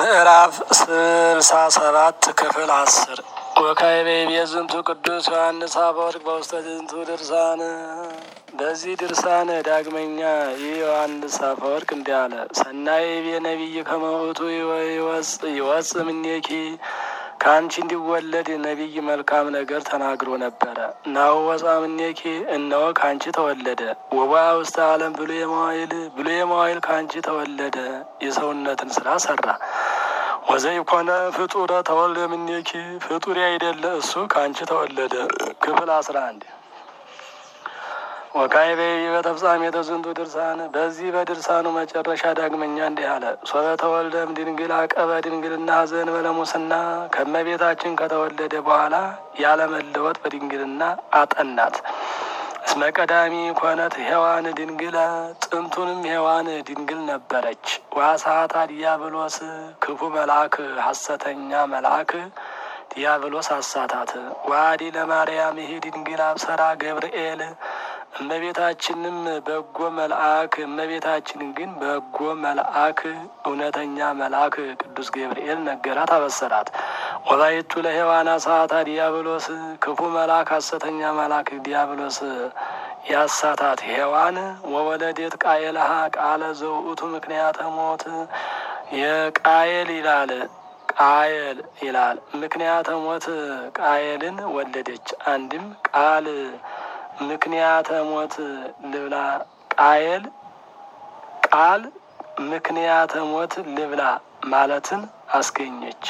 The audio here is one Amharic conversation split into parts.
ምዕራፍ ስልሳ ሰባት ክፍል አስር ወካዕበ ይቤዝንቱ ቅዱስ ዮሐንስ አፈወርቅ በውስተ ዝንቱ ድርሳን። በዚህ ድርሳን ዳግመኛ ይህ ዮሐንስ አፈወርቅ እንዲህ አለ። ሰናይ ቤ ነቢይ ከመውቱ ይወፅ ምኔኪ ከአንቺ እንዲወለድ ነቢይ መልካም ነገር ተናግሮ ነበረ። ናሁ ወፃ ምኔኪ እነሆ ከአንቺ ተወለደ። ወባ ውስተ ዓለም ብሎ የመዋይል ብሎ የመዋይል ከአንቺ ተወለደ። የሰውነትን ስራ ሰራ። ወዘይኮነ ፍጡረ ተወልደ ምኔኪ ፍጡር አይደለ እሱ ከአንቺ ተወለደ። ክፍል አስራ አንድ ወካዕበ በተፍጻሜተ ዝንቱ ድርሳን። በዚህ በድርሳኑ መጨረሻ ዳግመኛ እንዲህ አለ። ሶበ ተወልደም ድንግል አቀበ ድንግልና ዘእንበለ ሙስና ከመቤታችን ከተወለደ በኋላ ያለመለወጥ በድንግልና አጠናት። እስመ ቀዳሚ ኮነት ሔዋን ድንግል ጥንቱንም ሔዋን ድንግል ነበረች። ዋሳታ ዲያብሎስ ክፉ መልአክ ሐሰተኛ መልአክ ዲያብሎስ አሳታት። ዋዲ ለማርያም ይሄ ድንግል አብሰራ ገብርኤል እመቤታችንም በጎ መልአክ እመቤታችንን ግን በጎ መልአክ እውነተኛ መልአክ ቅዱስ ገብርኤል ነገራት፣ አበሰራት። ወላይቱ ለሔዋን አሳታ ዲያብሎስ ክፉ መልአክ ሐሰተኛ መልአክ ዲያብሎስ ያሳታት ሔዋን ወወለዴት ቃየልሃ ቃለ ዘውእቱ ምክንያተ ሞት የቃየል ይላል ቃየል ይላል ምክንያተ ሞት ቃየልን ወለደች። አንድም ቃል ምክንያተ ሞት ልብላ ቃየል ቃል ምክንያተ ሞት ልብላ ማለትን አስገኘች።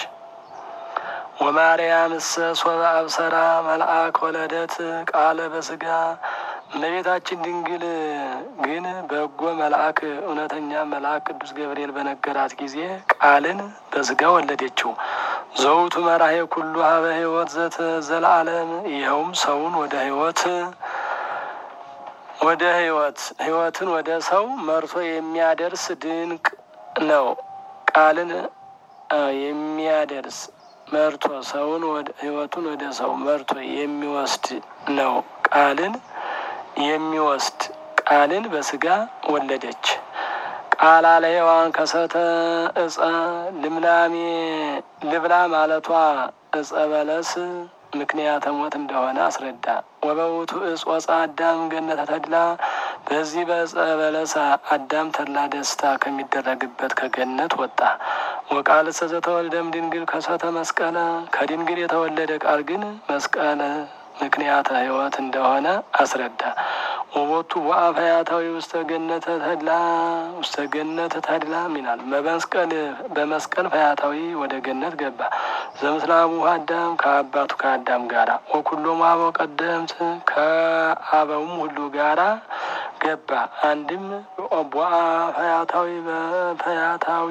ወማርያም እሰ ሶበ አብሰራ መልአክ ወለደት ቃለ በስጋ እመቤታችን ድንግል ግን በጎ መልአክ እውነተኛ መልአክ ቅዱስ ገብርኤል በነገራት ጊዜ ቃልን በስጋ ወለደችው። ዘውቱ መራሄ ኩሉ ሀበ ሕይወት ዘተ ዘለዓለም ይኸውም ሰውን ወደ ሕይወት ወደ ሕይወት ሕይወትን ወደ ሰው መርቶ የሚያደርስ ድንቅ ነው። ቃልን የሚያደርስ መርቶ ሰውን ሕይወቱን ወደ ሰው መርቶ የሚወስድ ነው። ቃልን የሚወስድ ቃልን በስጋ ወለደች። ቃል አለ ሔዋን ከሰተ እጸ ልምላሜ ልብላ ማለቷ እጸ በለስ ምክንያተ ሞት እንደሆነ አስረዳ። ወበውቱ እጽ ወፃ አዳም ገነተ ተድላ በዚህ በእጸ በለስ አዳም ተድላ ደስታ ከሚደረግበት ከገነት ወጣ። ወቃል እሰ ዘተወልደም ድንግል ከሰተ መስቀለ ከድንግል የተወለደ ቃል ግን መስቀል ምክንያተ ሕይወት እንደሆነ አስረዳ። ወቦቱ ወአፈያታዊ ውስተ ገነተ ተድላ ውስተ ገነተ ተድላ ሚናል በመስቀል በመስቀል ፈያታዊ ወደ ገነት ገባ። ዘምስላሙ አዳም ከአባቱ ከአዳም ጋራ ወኩሎም አበው ቀደምት ከአበውም ሁሉ ጋራ ገባ። አንድም ቦአ ፈያታዊ በፈያታዊ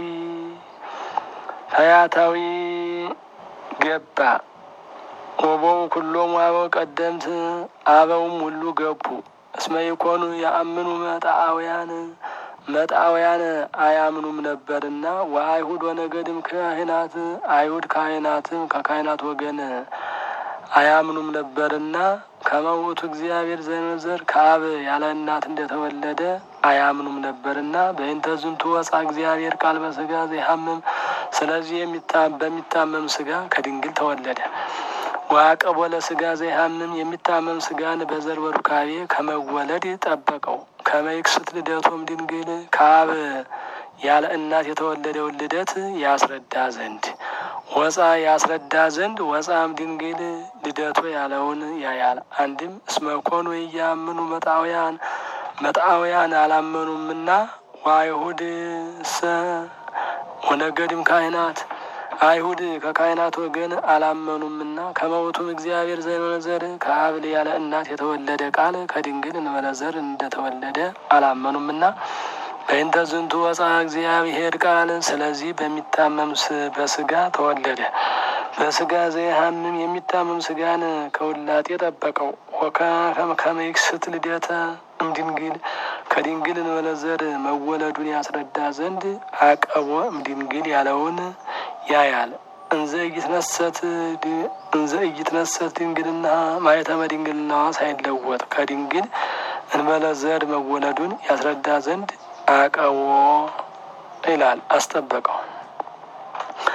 ፈያታዊ ገባ። ወቦው ኩሎም አበው ቀደምት አበውም ሁሉ ገቡ። እስመ ይኮኑ የአምኑ መጣአውያን መጣውያን አያምኑም ነበርና ወአይሁድ ወነገድም ካህናት አይሁድ ካህናትም ከካህናት ወገን አያምኑም ነበርና ከመውቱ እግዚአብሔር ዘንዘር ከአብ ያለ እናት እንደተወለደ አያምኑም ነበርና በእንተ ዝንቱ ወፃ እግዚአብሔር ቃል በስጋ ዘይሐምም ስለዚህ በሚታመም ስጋ ከድንግል ተወለደ። ዋቀቦ ለስጋ ዘይሐምም የሚታመም ስጋን በዘር በሩካቤ ከመወለድ ጠበቀው። ከመይክስት ልደቶም ድንግል ከአብ ያለ እናት የተወለደውን ልደት ያስረዳ ዘንድ ወፃ ያስረዳ ዘንድ ወፃም ድንግል ልደቶ ያለውን ያያል። አንድም እስመኮኑ እያምኑ መጣውያን መጣውያን አላመኑምና ወአይሁድ ሰ ወነገድም ካህናት አይሁድ ከካህናት ወገን አላመኑምና ከመውቱም እግዚአብሔር ዘመነዘር ከአብ ያለ እናት የተወለደ ቃል ከድንግል እንበለዘር እንደተወለደ አላመኑምና በእንተ ዝንቱ ወፃ እግዚአብሔር ቃል ስለዚህ በሚታመም በስጋ ተወለደ። በስጋ ዘይሐምም የሚታመም ስጋን ከውላጤ ጠበቀው። ከመይክስት ልደተ እምድንግል ከድንግል እንበለዘር መወለዱን ያስረዳ ዘንድ አቀቦ እምድንግል ያለውን ያያል። እንዘ እይትነሰት እንዘ እይትነሰት ድንግልና ማየተመ ድንግልናዋ ሳይለወጥ ከድንግል እንበለዘር መወለዱን ያስረዳ ዘንድ አቀቦ ይላል አስጠበቀው።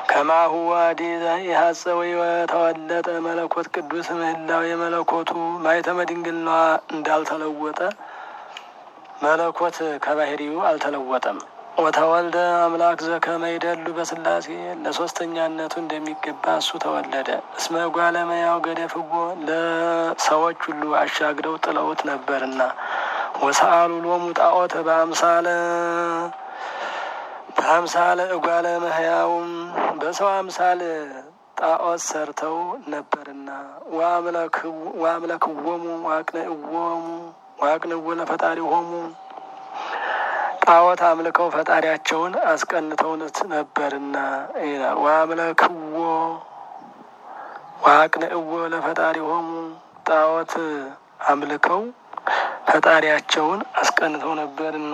ከማሁ ዋዲ የሀፀወይ ተወለጠ መለኮት ቅዱስ ምህላው የመለኮቱ ማይተመ ድንግልናዋ እንዳልተለወጠ መለኮት ከባህሪው አልተለወጠም። ወተወልደ አምላክ ዘከመ ይደሉ በስላሴ ለሶስተኛነቱ እንደሚገባ እሱ ተወለደ። እስመ ጓለመያው ገደፍዎ ለሰዎች ሁሉ አሻግረው ጥለውት ነበርና ወሰአሉ ሎሙ ጣዖተ በአምሳለ በአምሳለ እጓለ መህያውም በሰው አምሳል ጣዖት ሰርተው ነበርና ወአምለክዎሙ ዋቅንእዎሙ ዋቅንዎ ለፈጣሪሆሙ ጣዖት አምልከው ፈጣሪያቸውን አስቀንተውነት ነበርና ይላል። ወአምለክዎ ወአቅንእዎ ለፈጣሪሆሙ ጣዖት አምልከው ፈጣሪያቸውን አስቀንተው ነበርና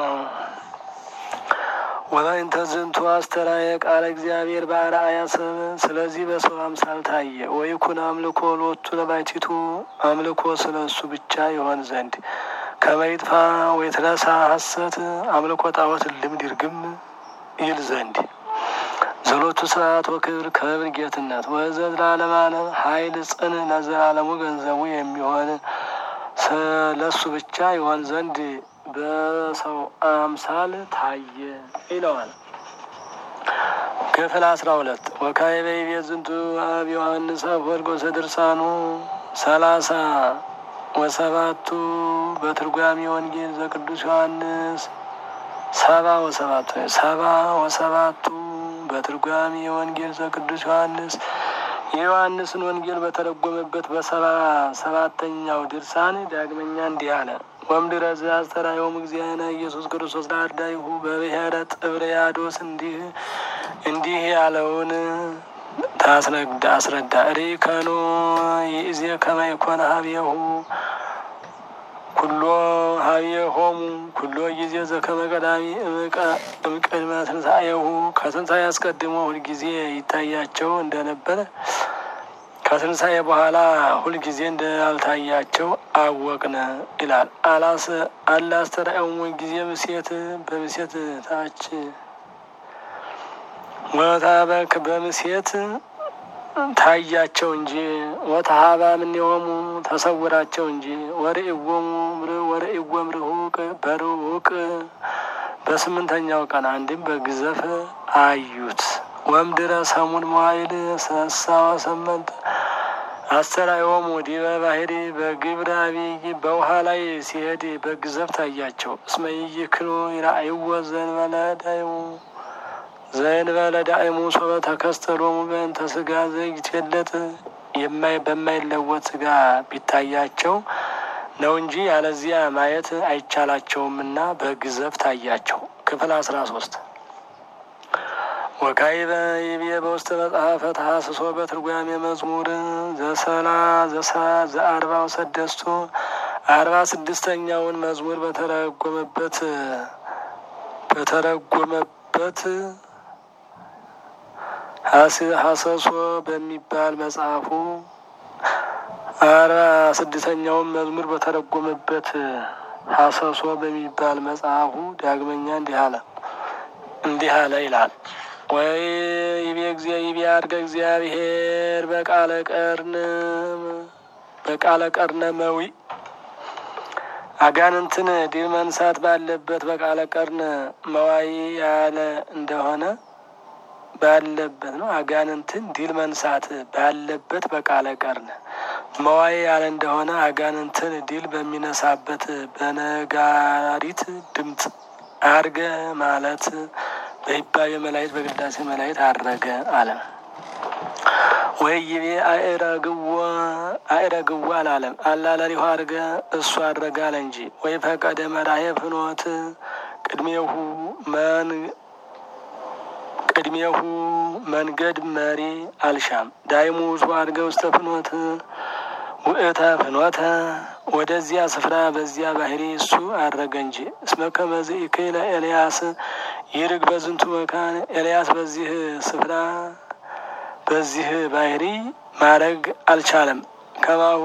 ወበእንተ ዝንቱ አስተራየ ቃለ እግዚአብሔር በአርአያ ሰብ ስለዚህ በሰው አምሳል ታየ። ወይኩን አምልኮ ሎቱ ለባይቲቱ አምልኮ ስለ እሱ ብቻ ይሆን ዘንድ ከመይጥፋ ወይትረሳ ሐሰት አምልኮ ጣዖት ልምድ ይርግም ይል ዘንድ ዘሎቱ ስርዓት ወክብር ክብር ጌትነት ወዘት ለዓለማለም ኃይል ጽን ለዘላለሙ ገንዘቡ የሚሆን ለሱ ብቻ ይሆን ዘንድ በሰው አምሳል ታየ ይለዋል። ክፍል አስራ ሁለት ወካዕበ ይቤ ዝንቱ አብ ዮሐንስ አፈወርቅ ወሰድርሳኑ ሰላሳ ወሰባቱ በትርጓሜ ወንጌል ዘቅዱስ ዮሐንስ ሰባ ወሰባቱ ሰባ ወሰባቱ በትርጓሜ ወንጌል ዘቅዱስ ዮሐንስ የዮሐንስን ወንጌል በተረጎመበት በሰባ ሰባተኛው ድርሳን ዳግመኛ እንዲህ አለ። ወምድረ ዘአስተርአዮሙ እግዚእነ ኢየሱስ ክርስቶስ ለአርዳኢሁ በብሔረ ጥብርያዶስ እንዲህ እንዲህ ያለውን ታስረዳ አስረዳ ሪከኑ ይእዜ ከመ ይኮነ ሀቤሁ ኩሎ ሀቤሆሙ ኩሎ ጊዜ ዘከመ ቀዳሚ እምቅድመ ትንሣኤሁ ከትንሣኤ አስቀድሞ ሁልጊዜ ይታያቸው እንደነበረ ከትንሣኤ በኋላ ሁልጊዜ እንዳልታያቸው አወቅነ ይላል። አላስ አላስተርአዮሙ ጊዜ ምሴት በምሴት ታች ወታበክ በምሴት ታያቸው እንጂ ወተሀባ እምኔሆሙ ተሰውራቸው እንጂ ወርእይዎሙ ወርእይዎሙ ርሁቅ በርሁቅ በስምንተኛው ቀን አንድም በግዘፍ አዩት። ወምድረ ሰሙን መዋይል ሰሳ ወሰመንት አስተርአዮሙ ዲበ ባሕሪ በግብረ አብይ በውሃ ላይ ሲሄድ በግዘፍ ታያቸው። እስመ ይክሉ ይራእይዎ ዘእንበለ ዳይሙ ዘእንበለ ዳእሙ ሶበ ተከስተሎሙ በእንተ ሥጋ ዘይትፌለጥ የማይ በማይለወጥ ሥጋ ቢታያቸው ነው እንጂ ያለዚያ ማየት አይቻላቸውምና በግዘፍ ታያቸው። ክፍል አስራ ሶስት ወካዕበ ይቤ በውስተ መጽሐፈ ተሐስሶ በትርጓሜ መዝሙር ዘሰላ ዘሳ ዘአርባ ወሰደስቱ አርባ ስድስተኛውን መዝሙር በተረጎመበት በተረጎመበት ሀሰሶ በሚባል መጽሐፉ አርባ ስድስተኛውን መዝሙር በተረጎመበት ሀሰሶ በሚባል መጽሐፉ ዳግመኛ እንዲህ አለ እንዲህ አለ ይላል። ወይ ይቤ ጊዜ ይቤ አድገ እግዚአብሔር በቃለ ቀርን በቃለ ቀርነ መዊ አጋንንትን ድል መንሳት ባለበት በቃለ ቀርን መዋይ ያለ እንደሆነ ባለበት ነው። አጋንንትን ድል መንሳት ባለበት በቃለ ቀርን መዋይ ያለ እንደሆነ አጋንንትን ድል በሚነሳበት በነጋሪት ድምፅ አርገ ማለት በይባቤ መላእክት በቅዳሴ መላእክት አረገ አለ። ወይ ይቤ አእረግዎ አእረግዎ አላለም አላለሪሁ አርገ እሱ አረገ አለ እንጂ ወይ ፈቀደ መራሄ ፍኖት ቅድሜሁ መን ቅድሜሁ መንገድ መሪ አልሻም ዳይሙ ሱ አድገ ውስተ ፍኖት ውእተ ፍኖተ ወደዚያ ስፍራ በዚያ ባህሪ እሱ አረገ እንጂ እስመ ከመዝ ኢክለ ኤልያስ ይርግ በዝንቱ መካን ኤልያስ በዚህ ስፍራ በዚህ ባህሪ ማድረግ አልቻለም። ከማሁ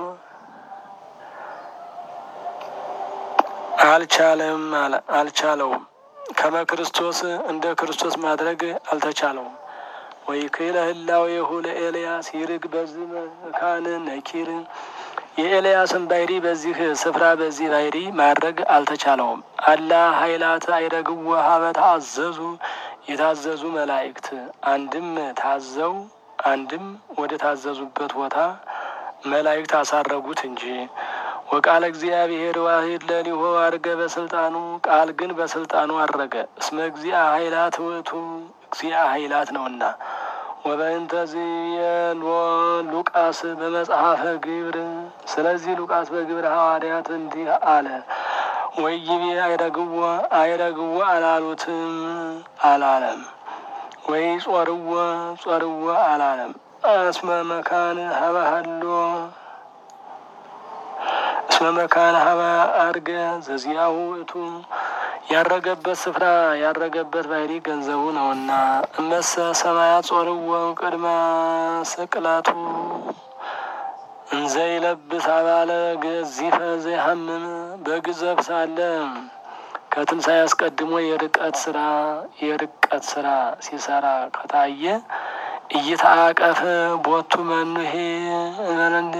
አልቻለም አልቻለውም ከመ ክርስቶስ እንደ ክርስቶስ ማድረግ አልተቻለውም። ወይክለ ህላዌሁ ለኤልያስ ይርግ በዚህ መካን ነኪር የኤልያስን ባሕሪ በዚህ ስፍራ በዚህ ባሕሪ ማድረግ አልተቻለውም። አላ ኃይላት አይረግዎ ሀበ ታዘዙ የታዘዙ መላእክት አንድም ታዘው አንድም ወደ ታዘዙበት ቦታ መላእክት አሳረጉት እንጂ ወቃለ እግዚአብሔር ዋሂድ ለሊሆ አድርገ በስልጣኑ ቃል ግን በስልጣኑ አረገ። እስመ እግዚአ ኃይላት ውእቱ እግዚአ ኃይላት ነውና። ወበእንተ ዝየሎ ሉቃስ በመጽሐፈ ግብር ስለዚህ ሉቃስ በግብር ሐዋርያት እንዲህ አለ። ወይቤ አይረግዎ አይረግዎ አላሉትም አላለም። ወይ ጾርዎ ጾርዎ አላለም። እስመ መካን ሀበ ሀሎ እስመ መካን ሀበ አርገ ዘዚያሁ ውእቱ ያረገበት ስፍራ ያረገበት ባሕሪ ገንዘቡ ነውና። እመሰ ሰማያት ጾርዎ ቅድመ ስቅለቱ እንዘይለብስ አባለ ገዚፈ ዘይሐምም በግዘፍ ሳለ ከትንሣኤ አስቀድሞ የርቀት ስራ የርቀት ስራ ሲሰራ ከታየ እይታቀፍ ቦቱ መኑሄ እንበለንድ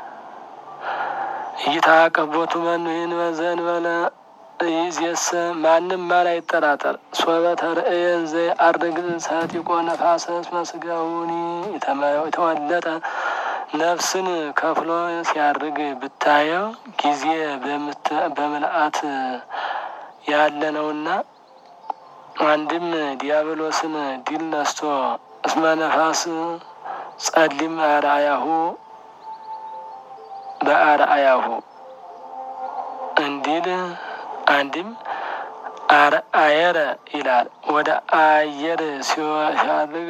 እይታቀፍ ቦቱ መኑሄ እንበዘንበለ ይዜስ ማንም ማን አይጠራጠር። ሶበ ተርእየን ዘይ አርግ ሰቲቆ ነፋሰ እስመ ሥጋሁኒ የተወለጠ ነፍስን ከፍሎ ሲያርግ ብታየው ጊዜ በምልአት ያለ ነውና አንድም ዲያብሎስን ድል ነስቶ እስመ ነፋስ ጸሊም አርአያሁ በአርአያሁ እንዲል አንድም አርአየረ ይላል። ወደ አየር ሲያርግ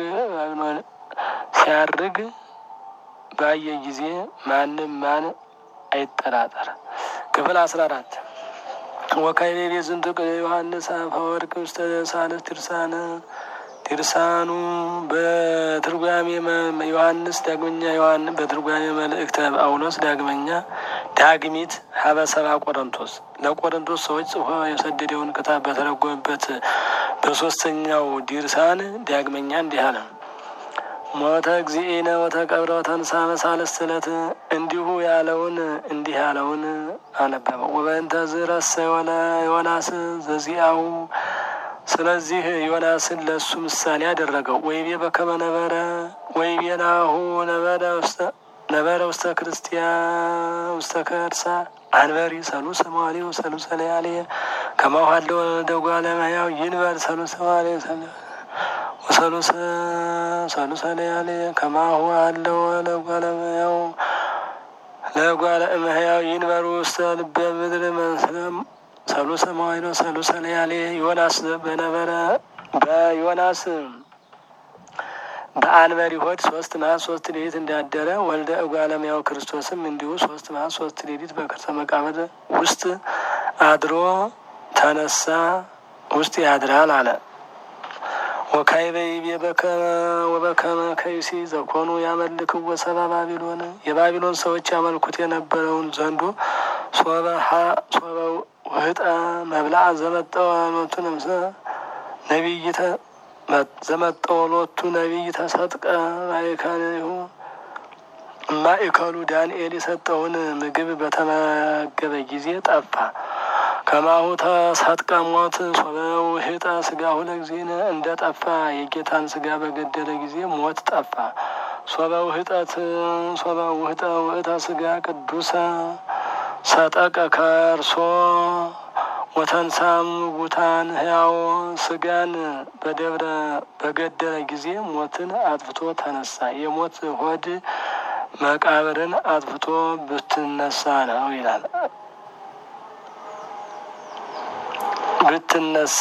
ሲያርግ ባየ ጊዜ ማንም ማን አይጠራጠር። ክፍል አስራ አራት ወካይቤ ቤዝንቱ ዮሐንስ አፈወርቅ ውስተ ሳልስ ድርሳነ ድርሳኑ በትርጓሜ ዮሐንስ ዳግመኛ ዮሐንስ በትርጓሜ መልእክተ ጳውሎስ ዳግመኛ ዳግሚት ሀበ ሰባ ቆሮንቶስ ለቆሮንቶስ ሰዎች ጽፎ የሰደደውን ክታብ በተረጎመበት በሶስተኛው ድርሳን ዳግመኛ እንዲህ አለ። ሞተ እግዚእነ ወተቀብረ ወተንሳ በሳልስት ዕለት እንዲሁ ያለውን እንዲህ ያለውን አነበበው። ወበእንተ ዝረሰ ዮናስ ዘዚአሁ ስለዚህ ዮናስን ለእሱ ምሳሌ አደረገው። ወይቤ በከመ ነበረ ወይቤ ናሁ ነበረ ውስተ ነበረ ውስተ ክርስቲያን ውስተ ከርሳ አንበሪ ሰሉሰ መዋዕሊሁ ሰሉሰ ለያልየ ከማሁ ሀለው ደጓለ እመሕያው ይንበር ሰሉሰ መዋዕሊሁ ወሰሉሰ ሰሉሰ ለያልየ ከማሁ ሀለው ለጓለ እመሕያው ለጓለ እመሕያው ይንበር ውስተ ልበ ምድር መስለም ሰሉሰ መዋዕሊሁ ሰሉሰ ለያልየ ዮናስ በነበረ በዮናስ በአንበሪ ሆድ ሶስት መዓልት ሶስት ሌሊት እንዳደረ ወልደ እጓለ እመሕያው ክርስቶስም እንዲሁ ሶስት መዓልት ሶስት ሌሊት በከርሰ መቃብር ውስጥ አድሮ ተነሳ ውስጥ ያድራል አለ። ወካዕበ ይቤ ወበከመ ከይሲ ዘኮኑ ያመልክዎ ሰብአ ባቢሎን የባቢሎን ሰዎች ያመልኩት የነበረውን ዘንዶ ሶበ ውህጠ መብልዐ ዘመጠወ ሎቱ ነፍሰ ነቢይተ ዘመጠወ ሎቱ ነቢይ ተሰጥቀ ማእከሊሁ ማእከሉ ዳንኤል የሰጠውን ምግብ በተመገበ ጊዜ ጠፋ። ከማሁ ተሰጥቀ ሞት ሶበ ውህጠ ሥጋሁ ለእግዚእነ እንደ ጠፋ የጌታን ሥጋ በገደለ ጊዜ ሞት ጠፋ። ሶበ ውህጠት ሶበ ውህጠ ውእተ ሥጋ ቅዱሰ ሰጠቀ ከርሶ ወተንሳም ሙታን ሕያው ሥጋን በደብረ በገደለ ጊዜ ሞትን አጥፍቶ ተነሳ። የሞት ሆድ መቃብርን አጥፍቶ ብትነሳ ነው ይላል። ብትነሳ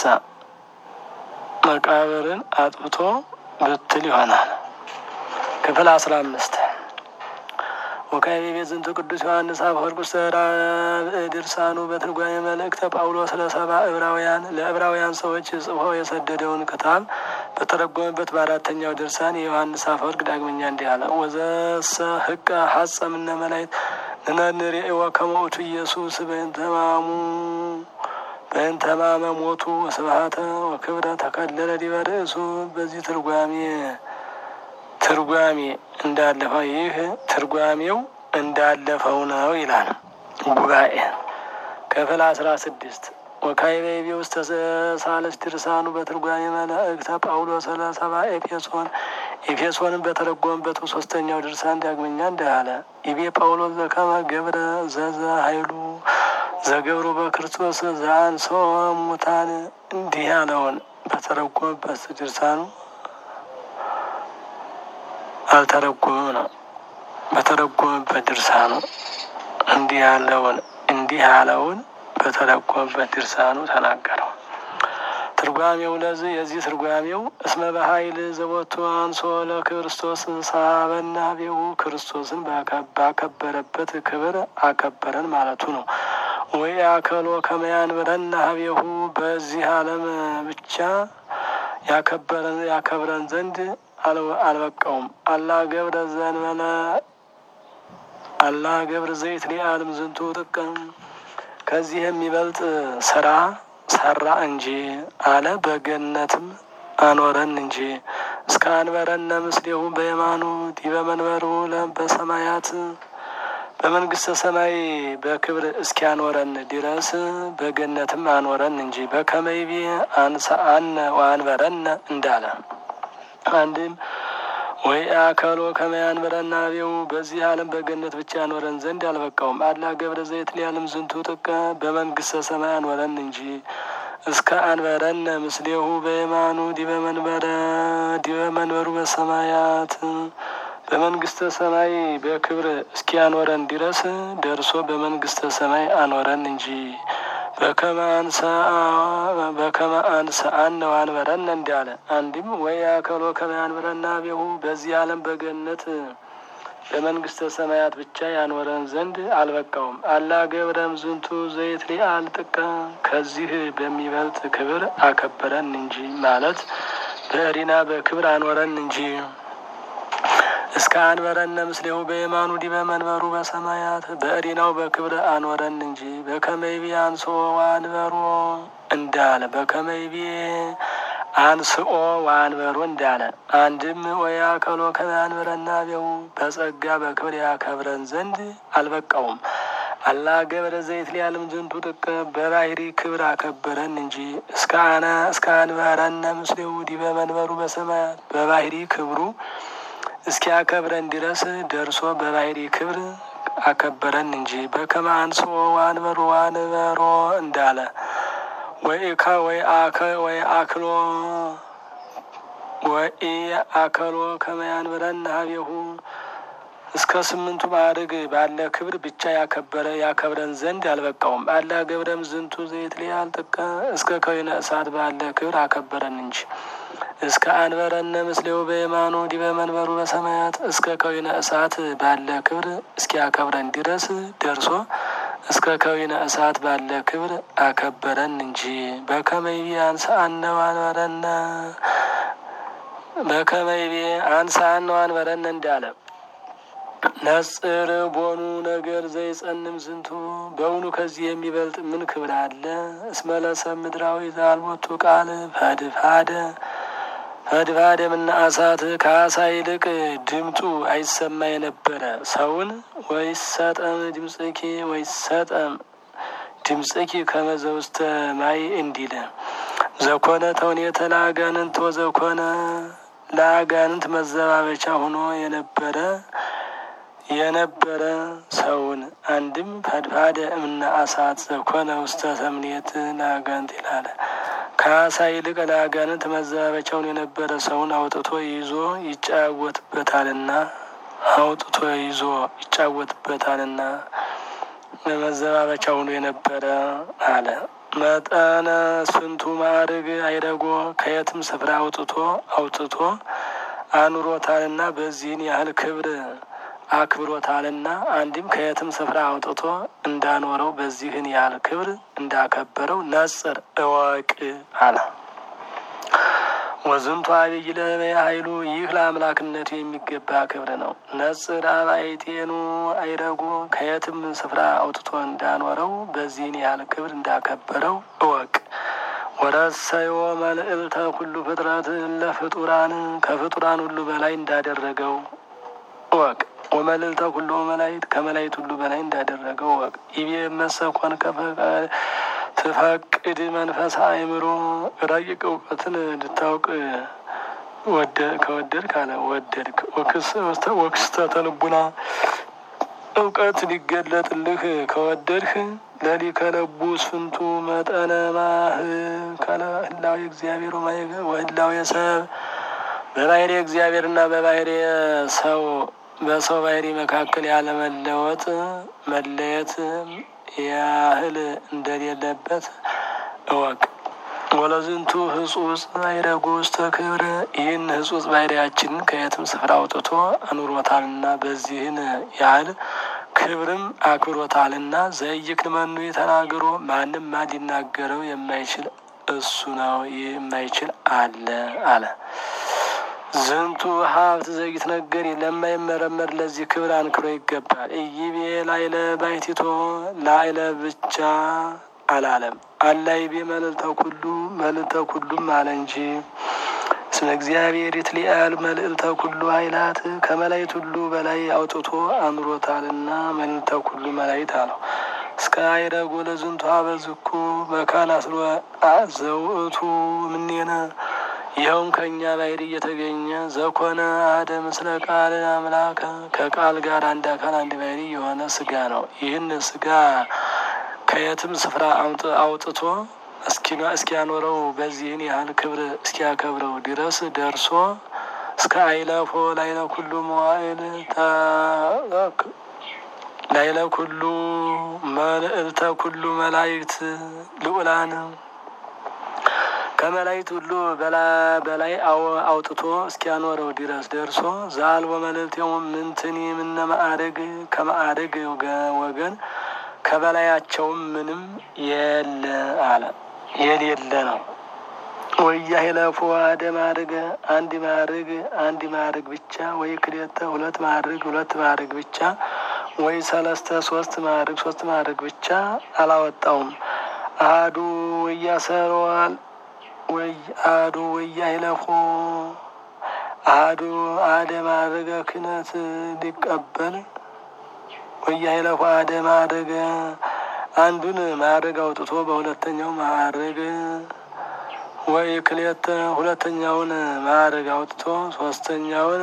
መቃብርን አጥፍቶ ብትል ይሆናል። ክፍል አስራ አምስት ወካዕበ ይቤ ዝንቱ ቅዱስ ዮሐንስ አፈወርቅ ውስተ ራብዕ ድርሳኑ በትርጓሜ መልእክተ ጳውሎስ ለሰብአ ዕብራውያን ለዕብራውያን ሰዎች ጽፎ የሰደደውን ክታብ በተረጎመበት በአራተኛው ድርሳን የዮሐንስ አፈወርቅ ዳግመኛ እንዲህ አለ። ወዘሰ ህቀ ሐጸ እምነ መላእክት ንነንሬእወ ከመ ውእቱ ኢየሱስ በእንተ ሕማሙ በእንተ ሕማመ ሞቱ ወስብሐተ ወክብረ ተከለለ ዲበ ርእሱ በዚህ ትርጓሜ ትርጓሜ እንዳለፈው ይህ ትርጓሜው እንዳለፈው ነው ይላል ጉባኤ ክፍል አስራ ስድስት ወካይቤቢ ውስጥ ሳለስ ድርሳኑ በትርጓሜ መላእክተ ጳውሎስ ለሰባ ኤፌሶን ኤፌሶንን በተረጎመበት ሶስተኛው ድርሳን ዳግመኛ እንዲህ አለ። ኢቤ ጳውሎስ ዘከመ ገብረ ዘዘ ኃይሉ ዘገብሮ በክርስቶስ ዘአንሶ ሙታን እንዲህ ያለውን በተረጎመበት ድርሳኑ አልተረጎመም ነው። በተረጎመበት ድርሳኑ እንዲህ ያለውን እንዲህ ያለውን በተረጎመበት ድርሳኑ ተናገረው። ትርጓሜው ለዚህ የዚህ ትርጓሜው እስመ በኃይል ዘቦቱ አንሶ ለክርስቶስ ሳበና ቤሁ ክርስቶስን ባከበረበት ክብር አከበረን ማለቱ ነው። ወይ አከሎ ከመያን ብረና ሀቤሁ በዚህ ዓለም ብቻ ያከበረን ያከብረን ዘንድ አልበቃውም። አላ ገብረ ዘንበለ አላ ገብረ ዘይት ሊአልም ዝንቱ ጥቀም ከዚህ የሚበልጥ ስራ ሰራ እንጂ አለ። በገነትም አኖረን እንጂ እስከ አንበረነ ምስሌሁ በየማኑ ዲበ መንበሩ በሰማያት በመንግስተ ሰማይ በክብር እስኪያኖረን ድረስ በገነትም አኖረን እንጂ በከመይቤ አንሰአነ ወአንበረነ እንዳለ አንድም ወይ አከሎ ከመያን ብረና ቤው በዚህ ዓለም በገነት ብቻ ያኖረን ዘንድ አልበቃውም። አላ ገብረ ዘይት ሊያልም ዝንቱ ጥቀ በመንግስተ ሰማይ አኖረን እንጂ እስከ አንበረነ ምስሌሁ በየማኑ ዲበ መንበረ ዲበ መንበሩ በሰማያት በመንግስተ ሰማይ በክብር እስኪያኖረን ድረስ ደርሶ በመንግስተ ሰማይ አኖረን እንጂ በከመ አንሰአነ ወአንበረነ እንዳለ አንድም ወይ አከሎ ከመ ያንበረና ቤሁ በዚህ ዓለም በገነት በመንግስተ ሰማያት ብቻ ያኖረን ዘንድ አልበቃውም። አላ ገብረም ዝንቱ ዘይት ሊአል ጥቀ ከዚህ በሚበልጥ ክብር አከበረን እንጂ ማለት በእሪና በክብር አኖረን እንጂ እስከ አንበረነ ምስሌሁ በየማኑ ዲበ መንበሩ በሰማያት በእሪናው በክብር አኖረን እንጂ በከመይቢ አንሶ ዋንበሮ እንዳለ በከመይቢ አንስኦ ዋንበሮ እንዳለ አንድም ወይ አከሎ ከማንበረና ቤው በጸጋ በክብር ያከብረን ዘንድ አልበቃውም። አላ ገብረ ዘይት ሊያልም ዝንቱ ጥቀ በባህሪ ክብር አከበረን እንጂ እስከ አነ እስከ አንበረነ ምስሌሁ ዲበ መንበሩ በሰማያት በባህሪ ክብሩ እስኪያከብረን ድረስ ደርሶ በባህሪ ክብር አከበረን እንጂ በከመ አንስኦ ዋንበሮ ዋንበሮ እንዳለ ወይ ከ ወይ አከ ወይ አክሎ ወይ አከሎ ከመያን ብረን ሀቤሁ እስከ ስምንቱ ማዕርግ ባለ ክብር ብቻ ያከበረ ያከብረን ዘንድ አልበቃውም። አላ ገብረም ዝንቱ ዘይት ሊያል ጥቀ እስከ ከዊነ እሳት ባለ ክብር አከበረን እንጂ እስከ አንበረነ ምስሌው በየማኑ ዲበ መንበሩ በሰማያት እስከ ከዊነ እሳት ባለ ክብር እስኪያከብረን ድረስ ደርሶ እስከ ከዊነ እሳት ባለ ክብር አከበረን እንጂ በከመይቤ አንሰአነ ዋንበረነ በከመይቤ አንሰአነ ዋንበረነ እንዳለ ነጽር ቦኑ ነገር ዘይጸንም ዝንቱ በውኑ ከዚህ የሚበልጥ ምን ክብር አለ? እስመለሰብ ምድራዊ ዛልቦቱ ቃል ፈድፋደ ፈድፋደ ምና አሳት ከአሳ ይልቅ ድምፁ አይሰማ የነበረ ሰውን ወይሰጠም ድምፅኪ ወይሰጠም ድምፅኪ ከመዘ ውስተ ማይ እንዲል ዘኮነ ተውኔተ ለአጋንንት ወዘኮነ ለአጋንንት መዘባበቻ ሆኖ የነበረ የነበረ ሰውን አንድም ፈድፋደ እምነ አሳት ዘኮነ ውስተ ተምኔት ለአጋንንት ይላለ። ከአሳ ይልቅ ለአጋንንት መዘባበቻውን የነበረ ሰውን አውጥቶ ይዞ ይጫወትበታልና አውጥቶ ይዞ ይጫወትበታልና መዘባበቻ ሆኖ የነበረ አለ። መጠነ ስንቱ ማዕርግ አይረጎ ከየትም ስፍራ አውጥቶ አውጥቶ አኑሮታልና በዚህን ያህል ክብር አክብሮታልና አንድም ከየትም ስፍራ አውጥቶ እንዳኖረው በዚህን ያህል ክብር እንዳከበረው ነጽር እወቅ አለ። ወዝንቱ አብይ ለበየ ኃይሉ ይህ ለአምላክነቱ የሚገባ ክብር ነው። ነጽር አባይቴኑ አይረጎ ከየትም ስፍራ አውጥቶ እንዳኖረው በዚህን ያህል ክብር እንዳከበረው እወቅ። ወረሰዮ መልእልተ ኩሉ ፍጥረት ለፍጡራን ከፍጡራን ሁሉ በላይ እንዳደረገው ወቅ ወመልእልተ ኩሉ መላይት ከመላይት ሁሉ በላይ እንዳደረገው ወቅ ይቤ መሰኮን ትፈቅድ መንፈስ አእምሮ ረቂቅ እውቀትን እንድታውቅ ከወደድክ አለ ወደድክ ወክስተተ ልቡና እውቀት ሊገለጥልህ ከወደድህ ለሊ ከለቡ ስፍንቱ መጠነ ማህ ከለ ህላዊ እግዚአብሔር ወህላዊ ሰብ በባህሪ እግዚአብሔርና በባህሪ ሰው በሰው ባህሪ መካከል ያለመለወጥ መለየት ያህል እንደሌለበት እወቅ። ወለዝንቱ ህጹጽ አይረጉ ውስተ ክብር ይህን ህጹጽ ባህሪያችንን ከየትም ስፍራ አውጥቶ አኑሮታልና በዚህን ያህል ክብርም አክብሮታልና ዘይክል መኑ ተናግሮ ማንም ማ ሊናገረው የማይችል እሱ ነው። ይህ የማይችል አለ አለ ዝንቱ ሀብት ዘይት ነገር ለማይመረመር ለዚህ ክብር አንክሮ ይገባል። እይቤ ላይለ ባይቲቶ ላይለ ብቻ አላለም አላይቤ መልዕልተ ኩሉ መልዕልተ ኩሉም አለ እንጂ ስመ እግዚአብሔር ይትሊአል መልዕልተ ኩሉ ኃይላት ከመላይት ሁሉ በላይ አውጥቶ አኑሮታልና መልዕልተ ኩሉ መላይት አለው። እስከ አይረጎ ለዝንቱ አበዝኩ መካን አስሮ ዘውእቱ ምኔነ ይኸውም ከእኛ ባሕርይ እየተገኘ ዘኮነ አሐደ ምስለ ቃል አምላከ ከቃል ጋር አንድ አካል አንድ ባሕርይ የሆነ ስጋ ነው። ይህን ስጋ ከየትም ስፍራ አውጥቶ እስኪያኖረው በዚህን ያህል ክብር እስኪያከብረው ድረስ ደርሶ እስከ አይለፎ ላይለ ኩሉ መዋዕል ላይለ ኩሉ መልዕልተ ኩሉ መላእክት ልዑላን ከመላእክት ሁሉ በላይ አውጥቶ እስኪያኖረው ድረስ ደርሶ ዛልወ መልዕልቴሙ ምንትኒ ምነ ማዕረግ ከማዕረግ ወገን ከበላያቸውም ምንም የለ አለ የሌለ ነው። ወያሂለፎ አደ ማዕርግ አንድ ማዕርግ አንድ ማዕርግ ብቻ ወይ ክልኤተ ሁለት ማዕርግ ሁለት ማዕርግ ብቻ ወይ ሰለስተ ሶስት ማዕርግ ሶስት ማዕርግ ብቻ አላወጣውም። አሐዱ ወያሰረዋል ወይ አሐዱ ወያሂለፎ አሐዱ አደ ማዕርገ ክህነት ሊቀበል ወያሂለፎ አደ ማዕርገ አንዱን ማዕርግ አውጥቶ በሁለተኛው ማዕርግ ወይ ክልኤተ ሁለተኛውን ማዕርግ አውጥቶ ሶስተኛውን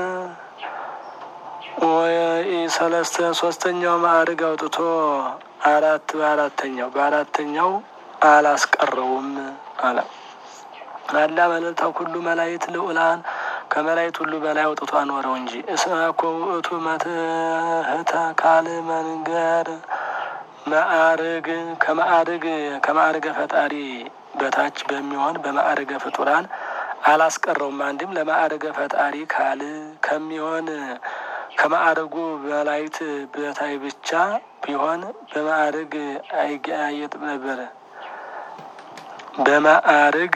ወይ ሰለስተ ሶስተኛው ማዕርግ አውጥቶ አራት በአራተኛው በአራተኛው አላስቀረውም አለ። አላ መልዕልተ ኩሉ መላእክት ልዑላን ከመላእክት ሁሉ በላይ አውጥቶ አኖረው እንጂ እስመ እኮ ውእቱ መትሕተ ካል መንገር ማዕርግ ከማዕርግ ከማዕርገ ፈጣሪ በታች በሚሆን በማዕርገ ፍጡራን አላስቀረውም። አንድም ለማዕርገ ፈጣሪ ካል ከሚሆን ከማዕርጉ በላይት በታይ ብቻ ቢሆን በማዕርግ አይገያየጥም ነበር። በማዕርግ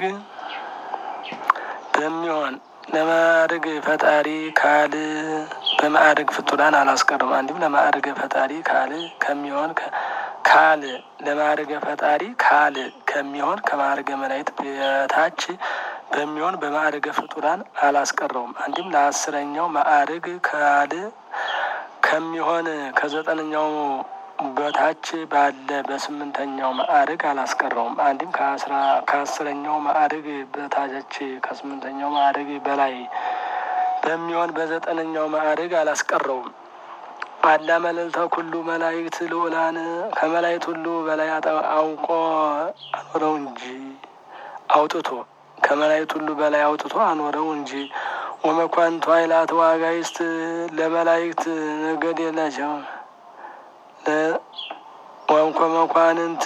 በሚሆን ለማዕርግ ፈጣሪ ካል በማዕርግ ፍጡራን አላስቀረውም። አንድም ለማዕርገ ፈጣሪ ካል ከሚሆን ካል ለማዕርገ ፈጣሪ ካል ከሚሆን ከማዕርገ መላእክት በታች በሚሆን በማዕርገ ፍጡራን አላስቀረውም። አንድም ለአስረኛው ማዕርግ ካል ከሚሆን ከዘጠነኛው በታች ባለ በስምንተኛው ማዕርግ አላስቀረውም። አንድም ከአስረኛው ማዕርግ በታች ከስምንተኛው ማዕርግ በላይ በሚሆን በዘጠነኛው ማዕርግ አላስቀረውም። አላ መልዕልተ ኩሉ መላእክት ልዑላን ከመላእክት ሁሉ በላይ አውቆ አኖረው እንጂ አውጥቶ ከመላእክት ሁሉ በላይ አውጥቶ አኖረው እንጂ ወመኳንቱ ኃይላት ዋጋይስት ለመላእክት ነገድ የላቸውም። ወንኮ መኳንንት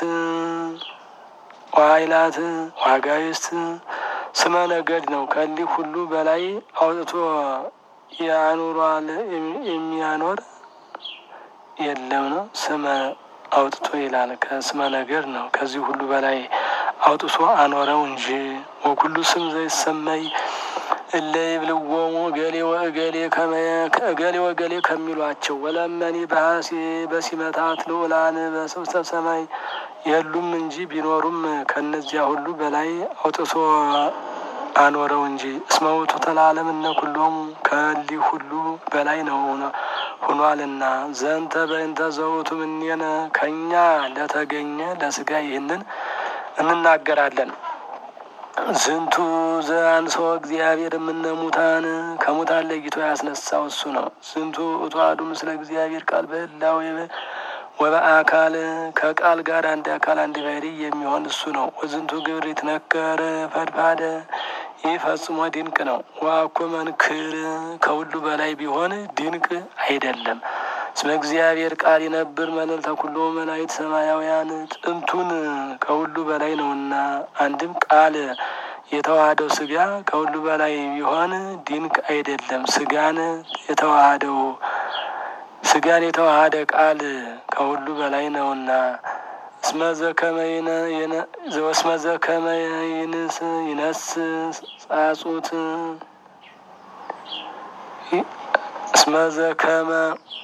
ኃይላት ዋጋይስት ስመ ነገድ ነው። ከሊህ ሁሉ በላይ አውጥቶ ያኑሯል የሚያኖር የለም ነው። ስመ አውጥቶ ይላል። ከስመ ነገድ ነው። ከዚህ ሁሉ በላይ አውጥቶ አኖረው እንጂ ወኩሉ ስም ዘይሰመይ እለ ይብልዎሙ እገሌ ወእገሌ እገሌ ወገሌ ከሚሏቸው ወለመኒ በሀሴ በሲመታት ልዑላን በስብሰ ሰማይ የሉም እንጂ ቢኖሩም ከእነዚያ ሁሉ በላይ አውጥቶ አኖረው እንጂ እስመ ውእቱ ተለዓለም እነ ኩሎሙ ከሊህ ሁሉ በላይ ነው ሆኗልና። ዘንተ በእንተ ዘውእቱ እምኔነ ከእኛ ለተገኘ ለስጋ ይህንን እንናገራለን። ዝንቱ ዘአንሥኦ እግዚአብሔር እምነ ሙታን ከሙታን ለይቶ ያስነሳው እሱ ነው። ዝንቱ ውእቱ አሐዱ ምስለ እግዚአብሔር ቃል በህላዌ ወበአካል ከቃል ጋር አንድ አካል አንድ ባሕርይ የሚሆን እሱ ነው። ወዝንቱ ግብር ይትነገር ፈድፋደ ይህ ፈጽሞ ድንቅ ነው። ዋኮ መንክር ከሁሉ በላይ ቢሆን ድንቅ አይደለም። እስመ እግዚአብሔር ቃል ይነብር መልዕልተ ኩሎ መላእክት ሰማያውያን ጥንቱን ከሁሉ በላይ ነውና። አንድም ቃል የተዋሃደው ስጋ ከሁሉ በላይ ቢሆን ድንቅ አይደለም። ስጋን የተዋሃደው ስጋን የተዋሃደ ቃል ከሁሉ በላይ ነውና። እስመ ዘከመ ይንስ ይነስ ጻጹት እስመ ዘከመ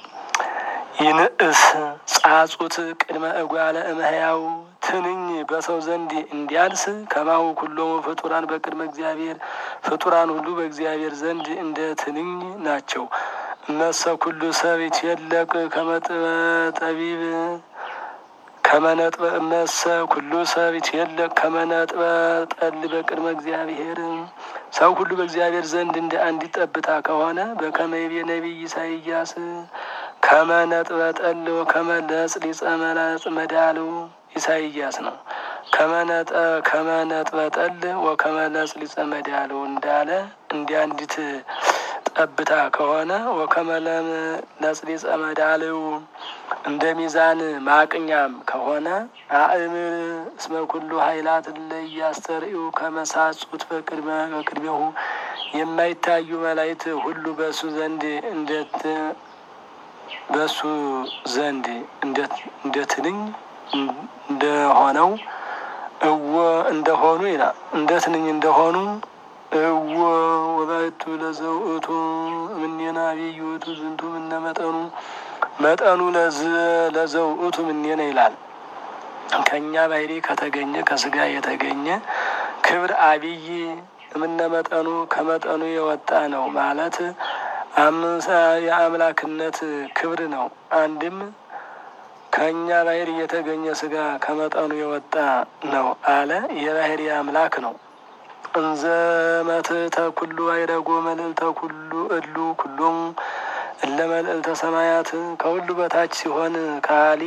ይንእስ ጻጹት ቅድመ እጓለ እመሕያው ትንኝ በሰው ዘንድ እንዲያንስ ከማሁ ኩሎሙ ፍጡራን በቅድመ እግዚአብሔር ፍጡራን ሁሉ በእግዚአብሔር ዘንድ እንደ ትንኝ ናቸው። እመሰ ኩሉ ሰብ ይትየለቅ ከመጥበ ጠቢብ ከመነጥበ እመሰ ኩሉ ሰብ ይትየለቅ ከመነጥበ ጠል በቅድመ እግዚአብሔር ሰው ሁሉ በእግዚአብሔር ዘንድ እንደ አንዲት ጠብታ ከሆነ በከመ ይቤ ነቢይ ኢሳይያስ ከመነጥበ ጠል ወከመለጽ ሊጸ መላጽ መዳሉ ኢሳይያስ ነው። ከመነጠ ከመነጥበ ጠል ወከመለጽ ሊጸ መዳሉ እንዳለ እንደ አንዲት ጠብታ ከሆነ ወከመለም ለጽሊጸ መዳልው እንደ ሚዛን ማቅኛም ከሆነ አእምር እስመ ኩሉ ኃይላት ለያስተርእዩ ከመሳጹት በቅድመ በቅድሜሁ የማይታዩ መላእክት ሁሉ በእሱ ዘንድ እንደት በእሱ ዘንድ እንደ ትንኝ እንደሆነው እወ እንደሆኑ ይላል እንደ ትንኝ እንደሆኑ እወ ወባይቱ ለዘውእቱ እምኔና አብይ ውእቱ ዝንቱ ምነ መጠኑ መጠኑ ለዘውእቱ ምኔነ ይላል። ከእኛ ባሕሪ ከተገኘ ከስጋ የተገኘ ክብር አብይ እምነ መጠኑ ከመጠኑ የወጣ ነው ማለት አምሳ የአምላክነት ክብር ነው። አንድም ከእኛ ባሕሪ የተገኘ ስጋ ከመጠኑ የወጣ ነው አለ። የባሕሪ አምላክ ነው። እንዘ መትሕተ ኩሉ አይረጎ መልዕልተ ኩሉ እሉ ኩሎሙ እለ መልዕልተ ሰማያት ከሁሉ በታች ሲሆን ካሊ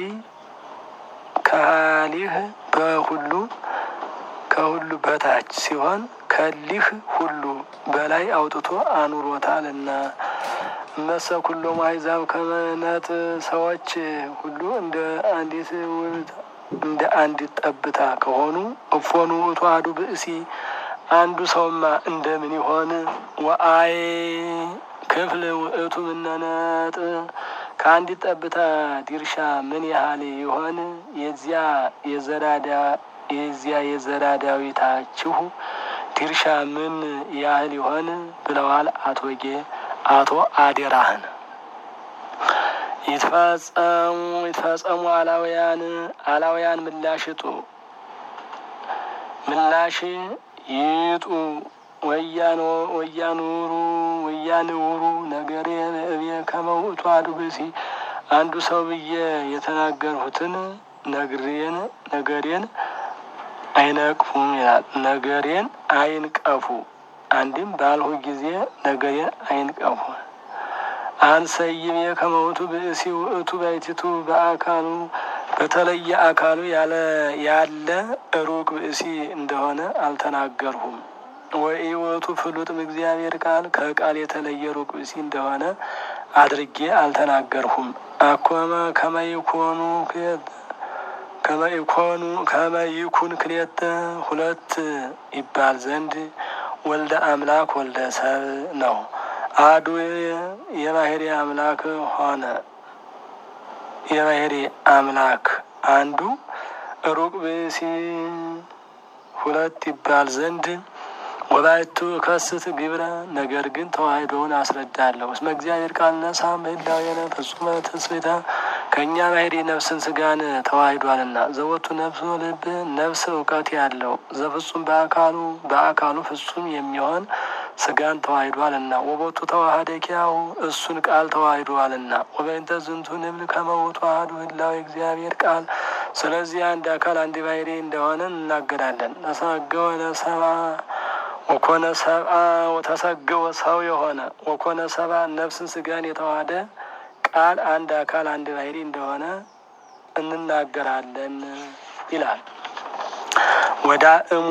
ካሊህ በሁሉ ከሁሉ በታች ሲሆን ከሊህ ሁሉ በላይ አውጥቶ አኑሮታልና። እመሰ ኩሎሙ አሕዛብ ከመነት ሰዎች ሁሉ እንደ አንዲት እንደ አንዲት ጠብታ ከሆኑ እፎኑ ውእቱ አሐዱ ብእሲ አንዱ ሰውማ እንደምን ይሆን? ወአይ ክፍል ውእቱ ምነነጥ ከአንዲት ጠብታ ድርሻ ምን ያህል ይሆን? የዚያ የዘራዳ የዚያ የዘራ ዳዊታችሁ ድርሻ ምን ያህል ይሆን ብለዋል አቶ ጌ አቶ አዴራህን ይትፈጸሙ ይትፈጸሙ አላውያን አላውያን ምላሽ ጡ ምላሽ ይጡ ወያኖ ወያኑሩ ወያንውሩ ነገሬ እቤ ከመውእቱ አሐዱ ብእሲ አንዱ ሰው ብዬ የተናገርሁትን ነግሬን ነገሬን አይነቅፉም ይላል። ነገሬን አይንቀፉ አንድም ባልሁ ጊዜ ነገሬን አይንቀፉ። አንሰይም የከመውቱ ብእሲ ውእቱ ባይቲቱ በአካሉ በተለየ አካሉ ያለ ያለ ሩቅ ብእሲ እንደሆነ አልተናገርሁም። ወይ ውእቱ ፍሉጥም እግዚአብሔር ቃል ከቃል የተለየ ሩቅ ብእሲ እንደሆነ አድርጌ አልተናገርሁም። አኮመ ከመይኮኑ ከመይኮኑ ከመይኩን ክሌተ ሁለት ይባል ዘንድ ወልደ አምላክ ወልደ ሰብ ነው። አሐዱ የባሕሪ አምላክ ሆነ። የባሕሪ አምላክ አንዱ ሩቅ ብእሲ ሁለት ይባል ዘንድ ወባይቱ ከስት ግብረ ነገር ግን ተዋሕዶውን አስረዳለሁ። እስመ እግዚአብሔር ቃል ነሳ ምህላዌነ ፍጹመ ትስብእተ ከእኛ ባህሪ ነፍስን ስጋን ተዋሂዷልና ዘወቱ ነፍስ ልብ ነፍስ እውቀት ያለው ዘፍጹም በአካሉ በአካሉ ፍጹም የሚሆን ስጋን ተዋሂዷልና ወቦቱ ተዋህደ ኪያሁ እሱን ቃል ተዋሂዷልና ወበእንተ ዝንቱ ንብል ከመውቱ አሐዱ ህላዌ እግዚአብሔር ቃል ስለዚህ አንድ አካል አንድ ባህሪ እንደሆነ እናገራለን። ተሰገወ ለሰብአ ወኮነ ሰብአ ተሰገወ ሰው የሆነ ወኮነ ሰብአ ነፍስን ስጋን የተዋሃደ ቃል አንድ አካል አንድ ባህሪ እንደሆነ እንናገራለን ይላል። ወዳ እሙ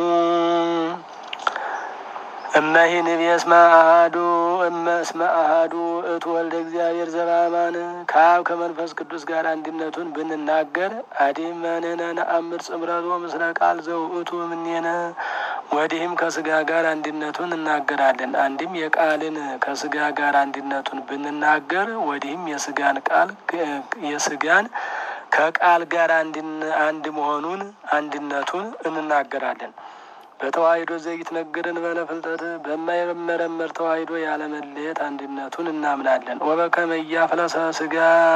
እመሂ ንቤ እስመ አሐዱ እመ እስመ አሐዱ እቱ ወልደ እግዚአብሔር ዘበአማን ከአብ ከመንፈስ ቅዱስ ጋር አንድነቱን ብንናገር አዲመንነ ነአምር ጽምረቶ ምስለ ቃል ዘውእቱ እምኔነ ወዲህም ከስጋ ጋር አንድነቱን እናገራለን። አንድም የቃልን ከስጋ ጋር አንድነቱን ብንናገር ወዲህም የስጋን ቃል የስጋን ከቃል ጋር አንድ መሆኑን አንድነቱን እንናገራለን። በተዋሂዶ ዘይት ነገርን በለ ፍልጠት በማይመረመር ተዋሂዶ ያለመለየት አንድነቱን እናምናለን። ወበከመ ኢያፍለሰ ስጋ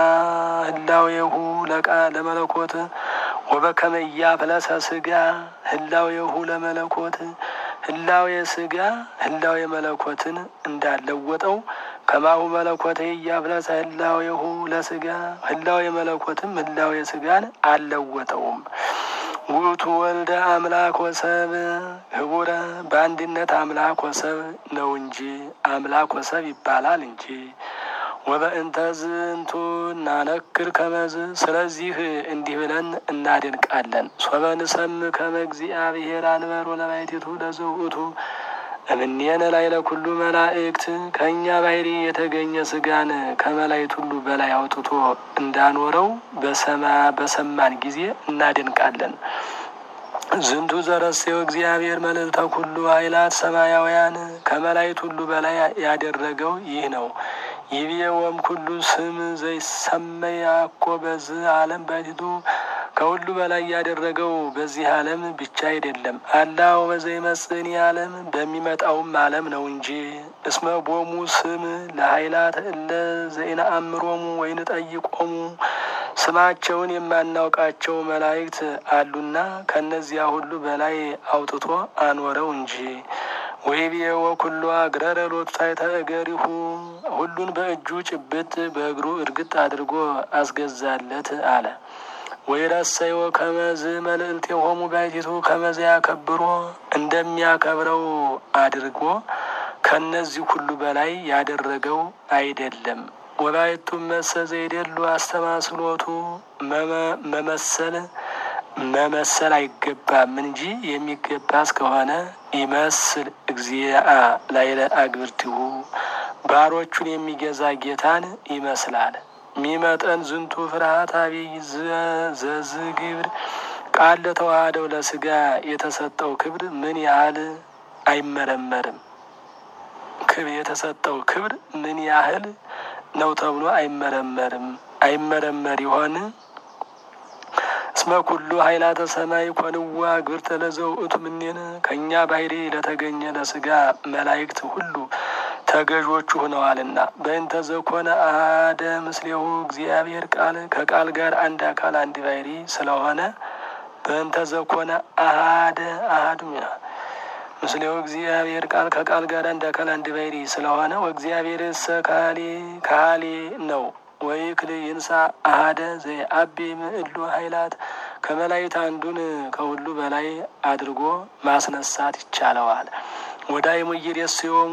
ህላዌሁ ለቃ ለመለኮት ወበከመ ኢያፍለሰ ስጋ ህላዌሁ ለመለኮት ህላዌ ስጋ ህላዌ መለኮትን እንዳለወጠው ከማሁ መለኮት እያፍለሰ ህላዌሁ ለስጋ ህላዌ መለኮትም ህላዌ ስጋን አልለወጠውም። ውእቱ ወልደ አምላክ ወሰብ ህቡረ በአንድነት አምላክ ወሰብ ነው እንጂ አምላክ ወሰብ ይባላል እንጂ። ወበእንተ ዝንቱ እናነክር ከመዝ ስለዚህ እንዲህ ብለን እናደንቃለን። ሶበ ንሰምዕ ከመ እግዚአብሔር አንበሮ ለባሕቲቱ ለዘውእቱ እምኔነ ላይ ለኩሉ መላእክት ከእኛ ባሕሪ የተገኘ ስጋን ከመላእክት ሁሉ በላይ አውጥቶ እንዳኖረው በሰማን ጊዜ እናደንቃለን። ዝንቱ ዘረሴው እግዚአብሔር መልዕልተ ኩሉ ኃይላት ሰማያውያን ከመላእክት ሁሉ በላይ ያደረገው ይህ ነው። ይቤወም ኩሉ ስም ዘይሰመይ አኮ በዝ ዓለም ባሕቲቱ ከሁሉ በላይ ያደረገው በዚህ ዓለም ብቻ አይደለም። አላው በዘይመጽእኒ ዓለም በሚመጣውም ዓለም ነው እንጂ። እስመ ቦሙ ስም ለኃይላት እለ ዘይነአምሮሙ ወይንጠይቆሙ ስማቸውን የማናውቃቸው መላእክት አሉና ከእነዚያ ሁሉ በላይ አውጥቶ አኖረው እንጂ። ወይቤወ ኩሉ አግረረ ሎቱ ታሕተ እገሪሁ ሁሉን በእጁ ጭብጥ በእግሩ እርግጥ አድርጎ አስገዛለት አለ። ወይረሰይወ ከመዝ መልዕልቴሆሙ ባሕቲቱ ከመዝ ያከብሮ እንደሚያከብረው አድርጎ ከነዚህ ሁሉ በላይ ያደረገው አይደለም። ወላይቱ መሰ ዘይደሉ አስተማስሎቱ መመሰል መመሰል አይገባም እንጂ የሚገባ እስከሆነ ይመስል እግዚአ ላይለ አግብርቲሁ ባሮቹን የሚገዛ ጌታን ይመስላል። ሚመጠን ዝንቱ ፍርሃት አብይ ዘዝ ግብር ቃል ለተዋህደው ለስጋ የተሰጠው ክብር ምን ያህል አይመረመርም። የተሰጠው ክብር ምን ያህል ነው ተብሎ አይመረመርም። አይመረመር ይሆን? እስመ ኩሉ ኃይላተ ሰማይ ኮንዋ ግብርተ ለዘውእቱ ምኔነ ከእኛ ባሕሪ ለተገኘ ለስጋ መላእክት ሁሉ ተገዦቹ ሆነዋልና። በእንተ ዘኮነ አሐደ ምስሌሁ እግዚአብሔር ቃል ከቃል ጋር አንድ አካል አንድ ባሕሪ ስለሆነ በእንተ ዘኮነ አሐደ አሐዱ ምስሌሁ እግዚአብሔር ቃል ከቃል ጋር አንድ አካል አንድ ባሕሪ ስለሆነ ወእግዚአብሔር እሰ ካሌ ካሌ ነው ወይ ክል ይንሳ አሐደ ዘየአቢ ምዕሉ ኃይላት ከመላእክት አንዱን ከሁሉ በላይ አድርጎ ማስነሳት ይቻለዋል። ወዳይሙ ኢይሬስዮሙ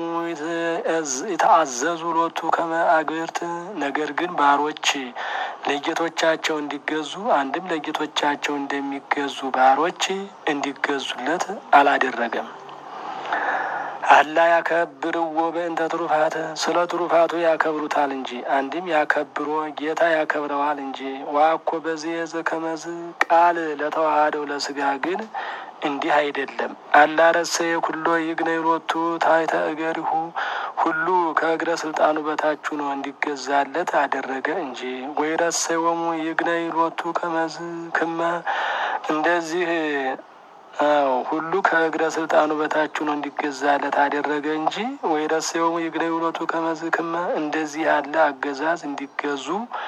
የተአዘዙ ሎቱ ከመ አግብርት ነገር ግን ባሮች ለጌቶቻቸው እንዲገዙ አንድም ለጌቶቻቸው እንደሚገዙ ባሮች እንዲገዙለት አላደረገም። አላ ያከብርዎ በእንተ ትሩፋት ስለ ትሩፋቱ ያከብሩታል እንጂ አንድም ያከብሮ ጌታ ያከብረዋል እንጂ። ዋኮ በዚህ ዘከመዝ ቃል ለተዋሃደው ለስጋ ግን እንዲህ አይደለም። አላረሰ የኩሎ ይግነይ ሎቱ ታሕተ እገሪሁ ሁሉ ከእግረ ስልጣኑ በታች ሆኖ እንዲገዛለት አደረገ እንጂ። ወይረሰዮሙ ይግነይ ሎቱ ከመዝ ክመ እንደዚህ አዎ ሁሉ ከእግረ ስልጣኑ በታች ሆኖ እንዲገዛለት አደረገ እንጂ። ወይረሰዮሙ ይግነይ ሎቱ ከመዝ ክመ እንደዚህ ያለ አገዛዝ እንዲገዙ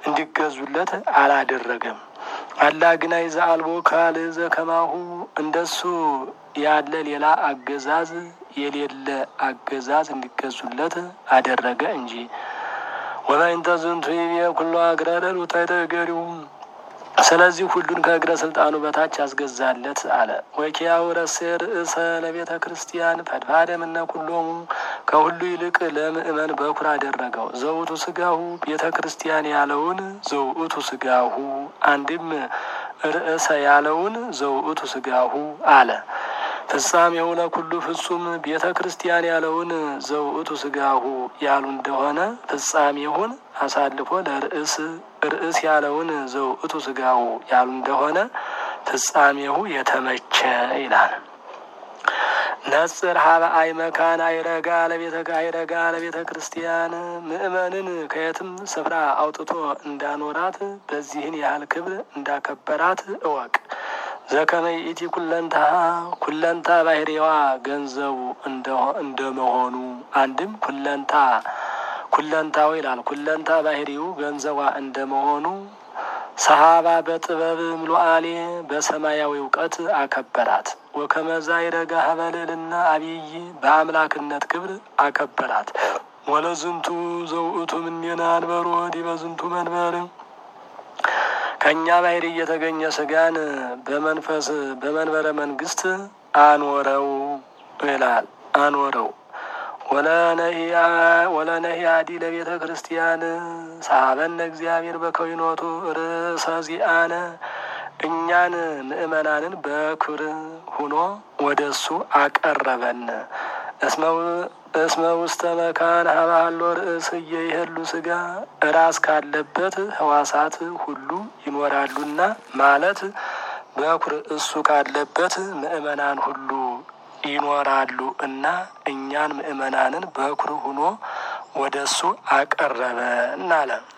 እንዲገዙለት አላደረገም። አላ ግና ይዛ አልቦ ካል ዘከማሁ እንደሱ ያለ ሌላ አገዛዝ የሌለ አገዛዝ እንዲገዙለት አደረገ እንጂ። ወበይንተ ዝንቱ ይቤ ኩሎ እግረ ለሉታይተ እገሪው ስለዚህ ሁሉን ከእግረ ስልጣኑ በታች ያስገዛለት አለ። ወኪያው ረሴ ርእሰ ለቤተ ክርስቲያን ፈድፋደ ምነ ኩሎሙ ከሁሉ ይልቅ ለምእመን በኩር አደረገው። ዘውቱ ስጋሁ ቤተ ክርስቲያን ያለውን ዘውእቱ ስጋሁ አንድም ርእሰ ያለውን ዘውእቱ ስጋሁ አለ። ፍጻሜው ለኩሉ ፍጹም ቤተ ክርስቲያን ያለውን ዘውእቱ ስጋሁ ያሉ እንደሆነ ፍጻሜውን አሳልፎ ለርእስ ርእስ ያለውን ዘውእቱ ስጋሁ ያሉ እንደሆነ ፍጻሜው የተመቸ ይላል። ነጽር ሀበ አይ መካን አይረጋ ለቤተ አይረጋ ለቤተ ክርስቲያን ምእመንን ከየትም ስፍራ አውጥቶ እንዳኖራት በዚህን ያህል ክብር እንዳከበራት እወቅ። ዘከመይ ኢቲ ኩለንታ ኩለንታ ባህሪዋ ገንዘቡ እንደመሆኑ አንድም ኩለንታ ኩለንታው ይላል። ኩለንታ ባህሪው ገንዘቧ እንደመሆኑ ሰሃባ በጥበብ ምሉአሌ በሰማያዊ እውቀት አከበራት። ወከመዛ ይረጋ ሀበልልና አብይ በአምላክነት ክብር አከበራት። ወለዝንቱ ዘውእቱ ምኔና አንበሮ ዲበ ዝንቱ መንበር ከእኛ ባህሪ እየተገኘ ስጋን በመንፈስ በመንበረ መንግስት አኖረው ይላል አኖረው ወለነሂ አዲ ለቤተ ክርስቲያን ሳበነ እግዚአብሔር በከዊኖቱ ርእሰ ዚአነ እኛን ምእመናንን በክብር ሁኖ ወደ እሱ አቀረበን። እስመ ውስተ መካን ሀባሎ ርእስ እየይህሉ ስጋ ራስ ካለበት ህዋሳት ሁሉ ይኖራሉና ማለት በኩር እሱ ካለበት ምእመናን ሁሉ ይኖራሉ እና እኛን ምእመናንን በኩር ሁኖ ወደ እሱ አቀረበ እናለ